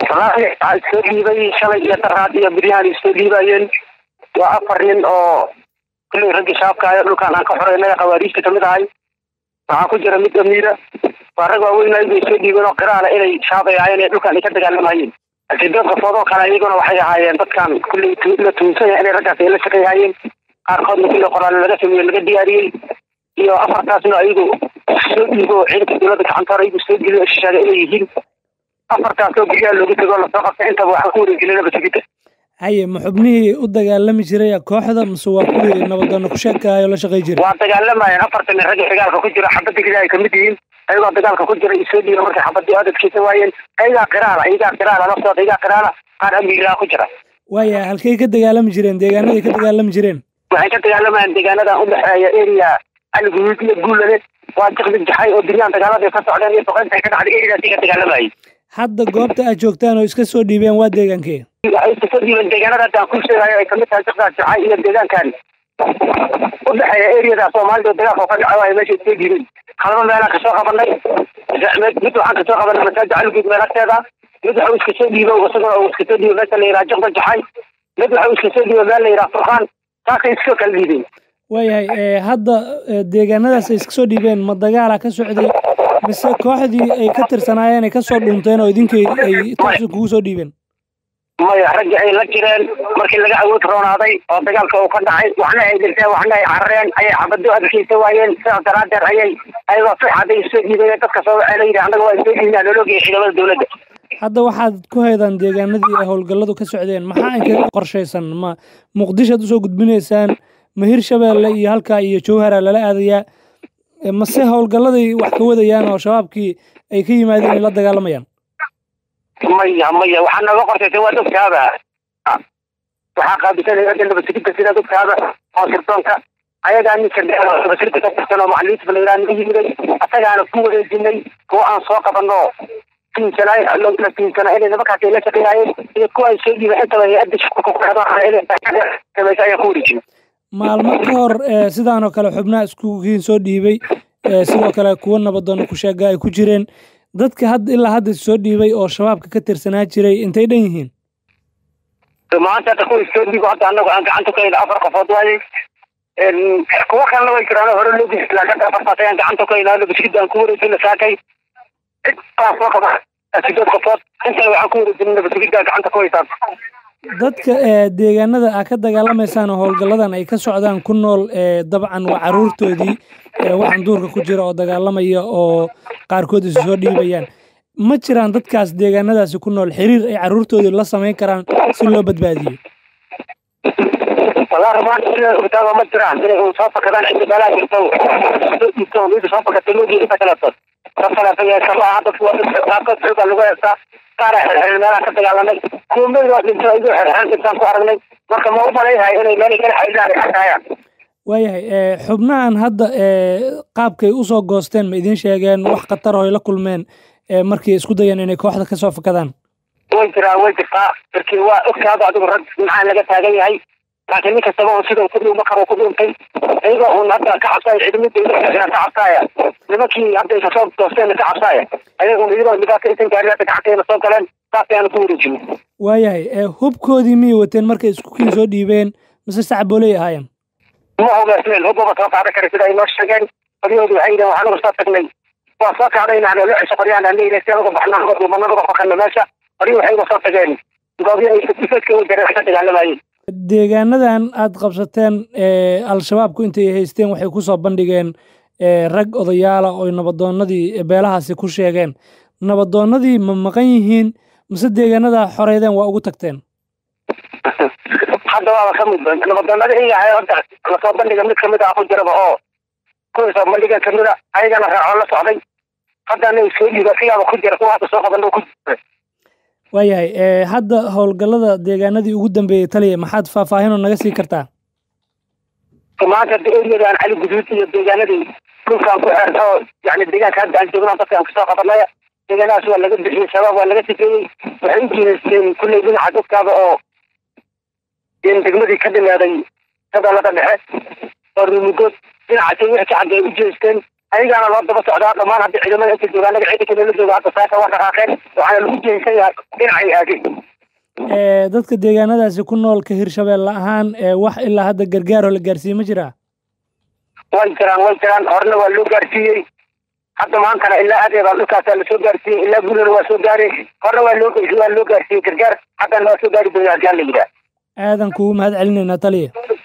waxaa isoo dhiibay shalay iyo daraad iyo biryahan isoo dhiibayeen waa afar nin oo kulley raggi shaabkaayo dhulkaan aan ka xoreynay khawaariijta kamid ahay waxaa ku jira mid amiira waa rag waaweynay bay soo dhiibeen oo qiraale inay shaabayaayeen ee dhulkaan ay ka dagaalamayeen sideed qofood oo kale iyaguna waxay ahaayeen dadkan kulley la tuunsan yahay inay raggaas ay la shaqeeyhaayeen qaarkoodna kulley qoraale laga sameeye laga diyaariyey iyo afartaasna ayagu soo dhiibo ciidanka dowladda gacanta hore ayagu soo geliyo sheegay inay yihiin afartaasoo guryaha loogu tego lasoo qabtay intaba waxaan ku wareegelinaba sugidda haye ma xubnihii u dagaalami jiray kooxda mise waa kuwii nabadoonna ku sheekaayo la shaqay jiray waa dagaalamayeen afartan nin ragga dagaalka ku jira xabadda gida ay kamid yihiin ayagoo dagaalka ku jira isoo dhiiba markay xabadii adadkiisa waayeen ayagaa qiraala ayagaa qiraala naftooda ayagaa qiraala qaar amiiraa ku jira waaya halkay ka dagaalami jireen deegaanaday ka dagaalami jireen waxay ka dagaalamayeen deegaanadan udhexeeya area aliguud iyo guulade waa jiqdi jaxay oo dunyaan dagaalada ka socdeen iyo boqoynta ay ka dhacday eriadaasi ka dagaalamayay hadda goobta aad joogtaan oo iska soo dhiibeen waa deegaankee waxay iska soo dhiibeen deegaanada hadda aan ku sheegayo ay kamid tahay jiqdaas jaxay iyo deegaankan udhexeeya eriyada soomaalida dagaalka ka dhaca ay meesha iska dhiibeen halaba meelaan kasoo qabanay mid waxaan kasoo qabanay masaajid aliguud meel agteeda mid waxa uu iska soo dhiibo isaguna uu iska soo dhiibo meesha la yidhaha jiqda jaxay mid waxa uu iska soo dhiibo meel la yidhaha furqaan saasay iska kala dhiibeen waayahay hadda deegaanadaas ay iska soo dhiibeen ma dagaala ka socday mise kooxdii ay ka tirsanaayeen ay kasoo dhunteen oo idinkii ay taasi kugu soo dhiibeen maya raggii ay la jireen markii laga awood roonaaday oo dagaalka uu ka dhacay waxna ay dhinteen waxna ay carareen ayay xabado adkeysa waayeen sidaas daraadeed ayay ayagoo fixaday soo dhiibeen dadka soo waxay la yidhi annaga waa soo dhiibnaa noloogaya ciidamada dowladda hadda waxaad ku haydaan deegaanadii ay howlgalladu ka socdeen maxaa inkaga qorshaysan ma muqdishoad usoo gudbinaysaan ma hirshabeelle iyo halkaa iyo jowhara lala aadayaa mase howlgalladay wax ka wadayaan oo shabaabkii ay ka yimaadeen ay la dagaalamayaan maya maya waxaa nooga qorshaysan waa dogtaaba waxaa qaabisanaya hadda nabadsigidda sida dogtaaba oo sirdoonka ayagaa ninka nabadsigidda ka tirsan oo macalimiinta balayraa naga yimiday asagaana ku wareejinay kuwa aan soo qabano tiinsanaay la tiinsana inay nimankaas ay la shaqeeyaayeen iyo kuwa ay soo dhiibeen intaba hay-adda shaqo ayaan ku wareejinay maalmo ka hor sidaan oo kale xubnaha iskugiin soo dhiibay sidoo kale kuwo nabadoonna ku sheega ay ku jireen dadka had ilaa hadda soo dhiibay oo shabaabka ka tirsanaa jiray intay dhan yihiin maanta hadda kuwa soo dhiibo hadda anagu aan gacanta ku hayna afar qofood waayey kuwo kalena way jiraan hore loo geysta laakiin afartaas ayaan gacanta ku haynaa nabadsigidda aan ku wareejina saakay cid baa soo qaba sideed qofood intana waxaan ku wareejina nabadsigidda gacanta ku haysaan dadka deegaanada aa ka dagaalamaysaan oo howlgalladan ay ka socdaan ku nool dabcan waa caruurtoodii waxaan duurka ku jira oo dagaalamaya oo qaarkood isu soo dhiibayaan ma jiraan dadkaas deegaanadaasi ku nool xiriir ay caruurtoodii la samayn karaan si loo badbaadiyo wallaahi maanta sida ogtaaba ma jiraan inay un soo fakadaan cidda meelaha jirto soo dhiibto mida soo fakatay moogii inta kaleeto ka kaleeto dadku waa qaarkood xoogaa lagu heestaa qaara xirxirin meelaha ka dagaalamay kuwa meel waa dhinto igu xirxirin intaan ku aragnay marka ma u malayhay inay meel meel xaydaan ay xakaayaan waayahay xubnahan hadda qaabkay usoo goosteen ma idiin sheegeen wax khatar oo ay la kulmeen markii isku dayeen inay kooxda kasoo fakadaan way jiraan way jirtaa markii waa ogtaado adigu rag maxaa laga taagan yahay laakiin nin kastaba un sidau ku dhuuma karo ku dhuuntay ayagoo un hadda ka cabsaaya ciidamada dowladda ka cabsaaya nimankii hadday kasoo goosteen ka cabsaaya ayaga un iyagoo dhibaato intan gaari hadda gacanteena soo galeen saas ayaanu ku wareejinay waayahay hubkoodii miyay wateen markay iskukiin soo dhiibeen mise sacbooley ahaayeen ma hogaasmeen hubaba soo qaadan kara sida ay noo sheegeen qoryahoodu waxay yidhahen waxaan uga soo tagnay waa soo kacdayna loo cesho qoryaan aan leeyahay si anuga baxnaa uga dhuumana uga fakana meesha qoryo waxay uga soo tageen goobyo ay difeedka u jareen ka dagaalamayeen deegaanadan aad qabsateen al-shabaabku intay haysteen waxay kusoo bandhigeen rag odayaala oo nabadoonnadii beelahaasi ku sheegeen nabadoonnadii ma maqan yihiin mise deegaanada xoreydeen waa ugu tagteen hadda waaba ka mid nabadoonnada iyaga ahay horta lasoo bandhiga mid kamid ah ku jiraba oo kuwii soo bandhiga kamida ayagana raacoo la socday haddana soo dhiiba sigaaba ku jira kuwa hadda soo qaban ku jira waayahay hadda howlgallada deegaanadii ugu dambeeyey taliya maxaad faahfaahinoo naga sii kartaa maanta eryadan cali guduud iyo deegaanadii dhulkaan ku xeerta oo yani deegaanka hadda aan joogna dadkaan kasoo qabanaya deegaanadaas waa laga bixiyey shabaab waa laga sifeeyey waxay u jiidaysteen kulley dhinaca dadkaada oo degmadii ka dhimaaday gobolada dhexe oo rumugood dhinacaasay wixii ka xagga ay u jeesteen ayagaana loo daba socdaa dhammaan hadda ciidamada inta joogaa naga ciidanka la jooga hadda saaka waa dhaqaaqeen waxaana lagu jeysan yahay dhinacay aageen dadka deegaanadaasi ku nool ka hirshabeelle ahaan wax ilaa hadda gargaaroo la gaarsiiyey ma jiraa way jiraan way jiraan horena waa loo gaarsiiyey hadda maantana ilaa adeeda dhulkaasaa lasoo gaarsiiyey ilaa gurina waa soo gaaray horena waa loo waa loo gaarsiiyey gargaar haddana waa soo gaari doonaa haddii alla yidhaah aadan kugu mahad celinaynaa taliya